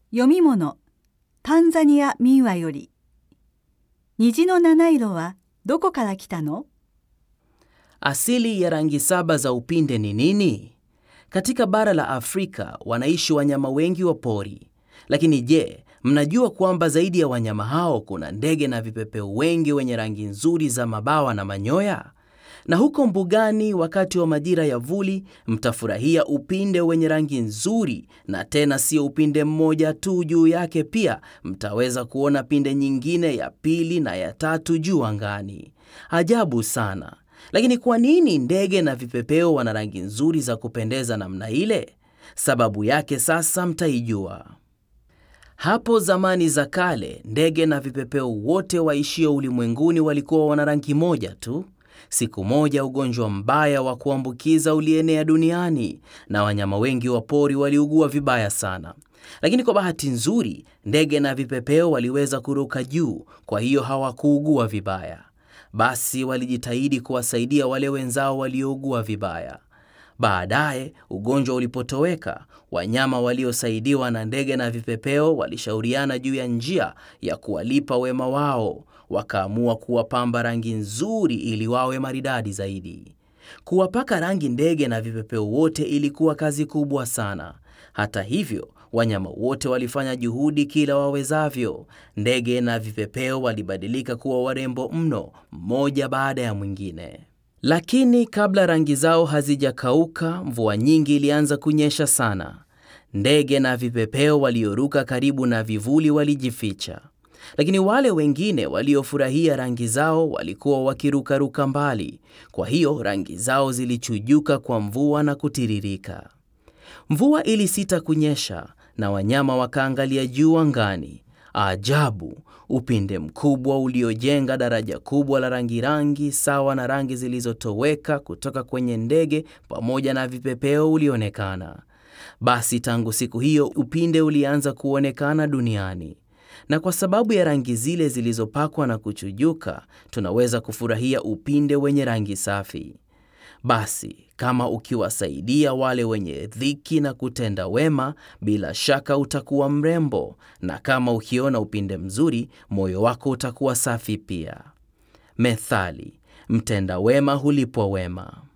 読み物タンザニア民話より虹の七色はどこから来たの Asili ya rangi saba za upinde ni nini? Katika bara la Afrika wanaishi wanyama wengi wa pori. Lakini je, mnajua kwamba zaidi ya wanyama hao kuna ndege na vipepeo wengi wenye rangi nzuri za mabawa na manyoya? Na huko mbugani wakati wa majira ya vuli mtafurahia upinde wenye rangi nzuri, na tena sio upinde mmoja tu juu yake, pia mtaweza kuona pinde nyingine ya pili na ya tatu juu angani. Ajabu sana. Lakini kwa nini ndege na vipepeo wana rangi nzuri za kupendeza namna ile? Sababu yake sasa mtaijua. Hapo zamani za kale, ndege na vipepeo wote waishio ulimwenguni walikuwa wana rangi moja tu. Siku moja ugonjwa mbaya wa kuambukiza ulienea duniani na wanyama wengi wa pori waliugua vibaya sana. Lakini kwa bahati nzuri, ndege na vipepeo waliweza kuruka juu, kwa hiyo hawakuugua vibaya. Basi walijitahidi kuwasaidia wale wenzao waliougua vibaya. Baadaye ugonjwa ulipotoweka, wanyama waliosaidiwa na ndege na vipepeo walishauriana juu ya njia ya kuwalipa wema wao. Wakaamua kuwapamba rangi nzuri ili wawe maridadi zaidi. Kuwapaka rangi ndege na vipepeo wote ilikuwa kazi kubwa sana. Hata hivyo, wanyama wote walifanya juhudi kila wawezavyo. Ndege na vipepeo walibadilika kuwa warembo mno, mmoja baada ya mwingine. Lakini kabla rangi zao hazijakauka, mvua nyingi ilianza kunyesha sana. Ndege na vipepeo walioruka karibu na vivuli walijificha, lakini wale wengine waliofurahia rangi zao walikuwa wakirukaruka mbali. Kwa hiyo rangi zao zilichujuka kwa mvua na kutiririka. Mvua ilisita kunyesha na wanyama wakaangalia juu angani. Ajabu! Upinde mkubwa uliojenga daraja kubwa la rangi rangi sawa na rangi zilizotoweka kutoka kwenye ndege pamoja na vipepeo ulionekana. Basi tangu siku hiyo upinde ulianza kuonekana duniani, na kwa sababu ya rangi zile zilizopakwa na kuchujuka, tunaweza kufurahia upinde wenye rangi safi. Basi kama ukiwasaidia wale wenye dhiki na kutenda wema, bila shaka utakuwa mrembo, na kama ukiona upinde mzuri, moyo wako utakuwa safi pia. Methali, mtenda wema hulipwa wema.